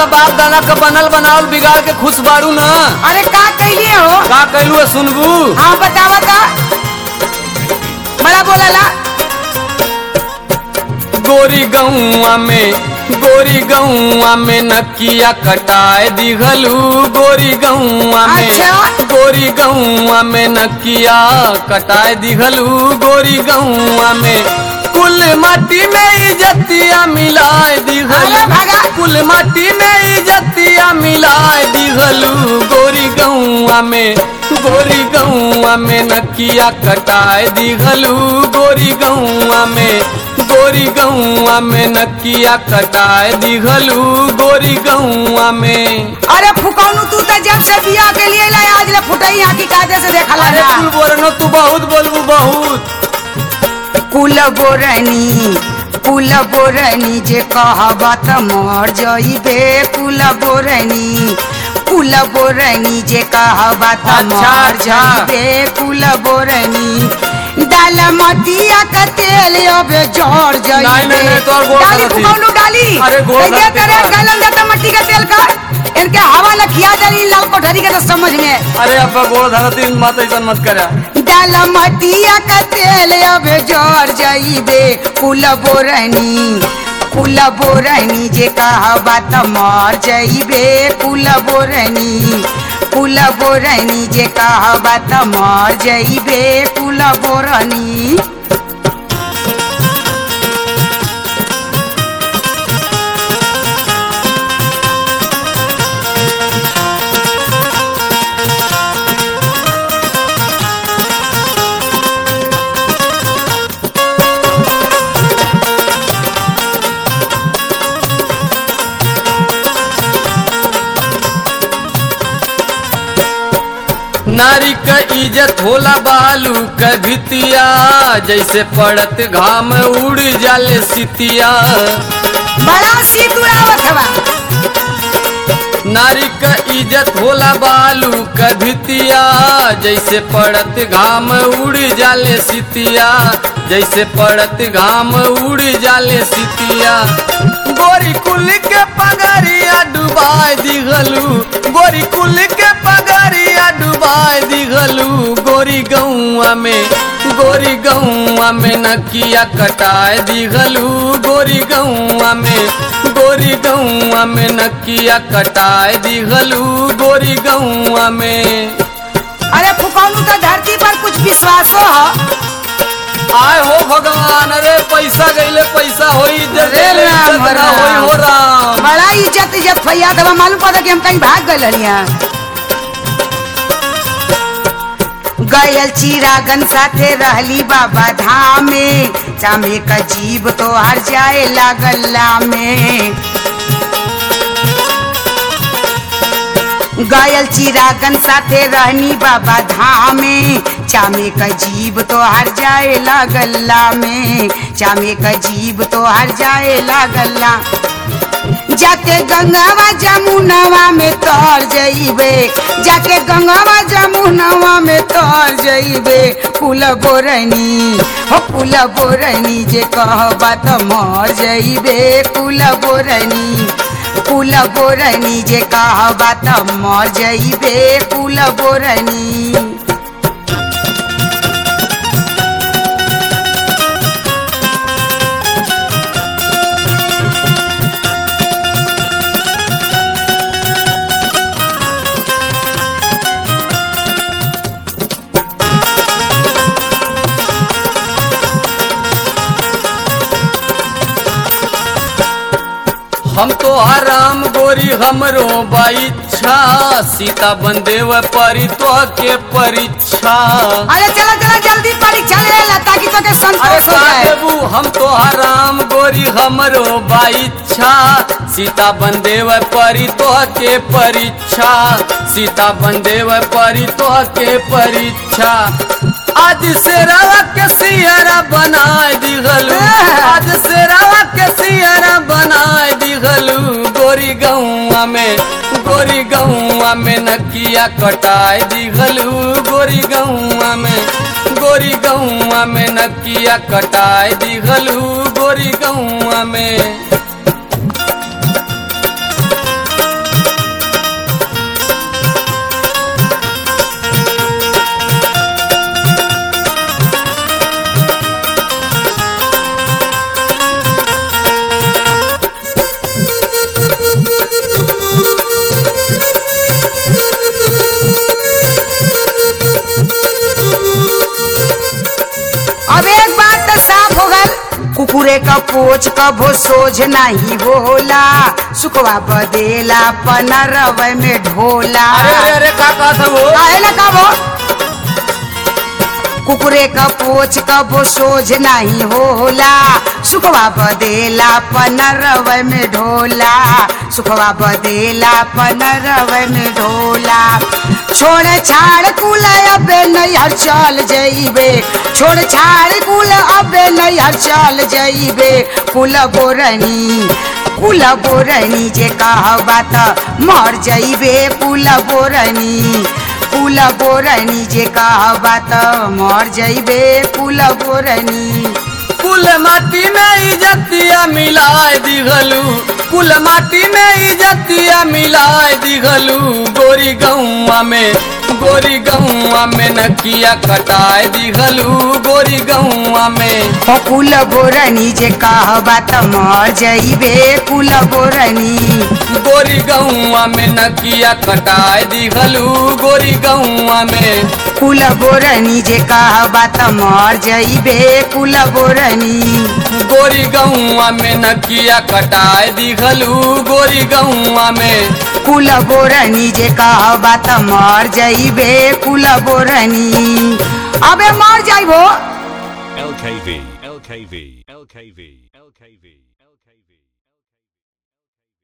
तो बाप दाना का बनल बनावल बिगाड़ के खुश बाड़ू ना अरे का कैलिए हो का कैलू है सुनबू हाँ बतावा था बड़ा बोला गोरी गौआ में गोरी गौआ में नकिया कटाए दिघलू गोरी गौआ में अच्छा। गोरी गौआ में नकिया कटाए दिघलू गोरी गौआ में कुल माटी में इजतिया मिलाए अरे दिघलू भागा। कुल माटी में इजतिया मिलाए दिघलू गोरी गौआ में गोरी गौआ में नकिया कटाए दिघलू गोरी गौआ में गोरी गौआ में नकिया कटाए दिघलू गोरी गौआ में अरे फुकौनू तू तो जब से बिया के लिए लाए आज ले फुटई यहाँ की कायदे से देखा अरे लगा कुल बोरनो तू बहुत बोलबू बहुत कुल बोरनी कुल बोरनी जे कहबा त मर जइबे कुल बोरनी कुल बोरनी जे कहबा त अच्छा, मर अच्छा। जइबे कुल बोरनी डाल मटिया का तेल अबे जड़ जइबे नहीं, नहीं, नहीं, तोहर गोड़ डाली धरती। फुकौनू डाली अरे गोड़ कैसे धरती तेरे बा। गलन देता मट्टी का तेल का इनके हवा लखिया दली लाल कोठरी के तो समझ में अरे अब गोड़ धरती मत ऐसा मत करा डाल मटिया का तेल अब जोर जाइबे कुल बोरनी कुल बोरनी जे कहबा त मर जाइबे कुल बोरनी कुल बोरनी जे कहबा त मर जाइबे कुल बोरनी नारी का इज्जत होला बालू का भितिया जैसे पड़त घाम उड़ जाले सितिया बड़ा शीत उड़ावत हवा नारी का इज्जत होला बालू का भितिया जैसे पड़त घाम उड़ जाले सितिया जैसे पड़त घाम उड़ जाले सितिया गोरी कुल के पगरिया डुबाए दिघलू गोरी कुल के पगरिया डुबाए दिघलू गोरी गौआ में गोरी गौआ में नकिया कटाए दिघलू गोरी गौआ में गोरी गौआ में नकिया कटाए दिघलू गोरी गौआ में अरे फुकौनू तो धरती पर कुछ विश्वासो हो आय हो भगवान अरे पैसा गईले पैसा होई इज्जत अरे गईले राम, इज्जत ना राम। होई हो राम बड़ा इज्जत इज्जत फैया दवा मालूम पड़ा कि हम कहीं भाग गए हलिया गयल चिरागन साथे रहली बाबा धाम में चामे का जीव तो हर जाए लागल्ला में गयल चिरागन साथे रहनी बाबा धाम में चामे का जीव तो हर जाए लागल्ला में चामे का जीव तो हर जाए लागल्ला जाके गंगावा जमुनवा में तर जइबे जाके गंगावा जमुनवा में तर जइबे कुल बोरनी हो कुल बोरनी जे कहबा त मर जइबे कुल बोरनी कुल बोरनी जे कहबा त मर जइबे कुल बोरनी हम तो आराम गोरी हमरो बाइच्छा सीता बंदेव परी तो के परीक्षा अरे चला चला जल्दी परीक्षा ले ला ताकि तो के अरे संतोष हो का जाए देबू हम तो आराम गोरी हमरो बाइच्छा सीता बंदेव परी तो के परीक्षा सीता बंदेव परी तो के परीक्षा आज से रवा के सियरा बनाए दिगलू आज से रवा के सियरा बनाए दिगलू गोरी गौआ में गोरी गौआ में नकिया कटाए दिगलू गोरी गौआ में गोरी गौआ में नकिया कटाए दिगलू गोरी गौआ में कुकुरे का पोछ कभो सोझ नहीं होला सुखवा बदेला पनरव में ढोला अरे अरे अरे का कहत हो काहे ना कबो कुकुरे का पोछ कबो सोझ नहीं होला सुखवा बदेला पनरव में ढोला सुखवा बदेला पनरव में ढोला छोड़ छाड़ कुल अबे नैहर चल जइबे छोड़ छाड़ कुल अबे नैहर चल जइबे कुल बोरनी कुल बोरनी जे कहबा त मर जइबे कुल बोरनी कुल बोरनी जे कहबा त मर जइबे कुल बोरनी कुल माटी में इजतिया मिलाए दिघलू कुल माटी में इजतिया मिलाए दिघलू गोरी गौआ में गोरी गौआ में नकिया कटाए दिघलू गोरी गौआ में ओ कुल बोरनी जे कहबा त मर जइबे कुल बोरनी गोरी गौआ में नकिया कटाए दिघलू गोरी गौआ में कुल बोरनी जे कहबा त मर जइबे कुल बोरनी गोरी गौआ में नकिया कटाए दिघलू गोरी गौआ में कुल बोरनी जे कहबा त मर जइबे कुल बोरनी अबे मर जाइबो LKV, LKV, LKV, LKV.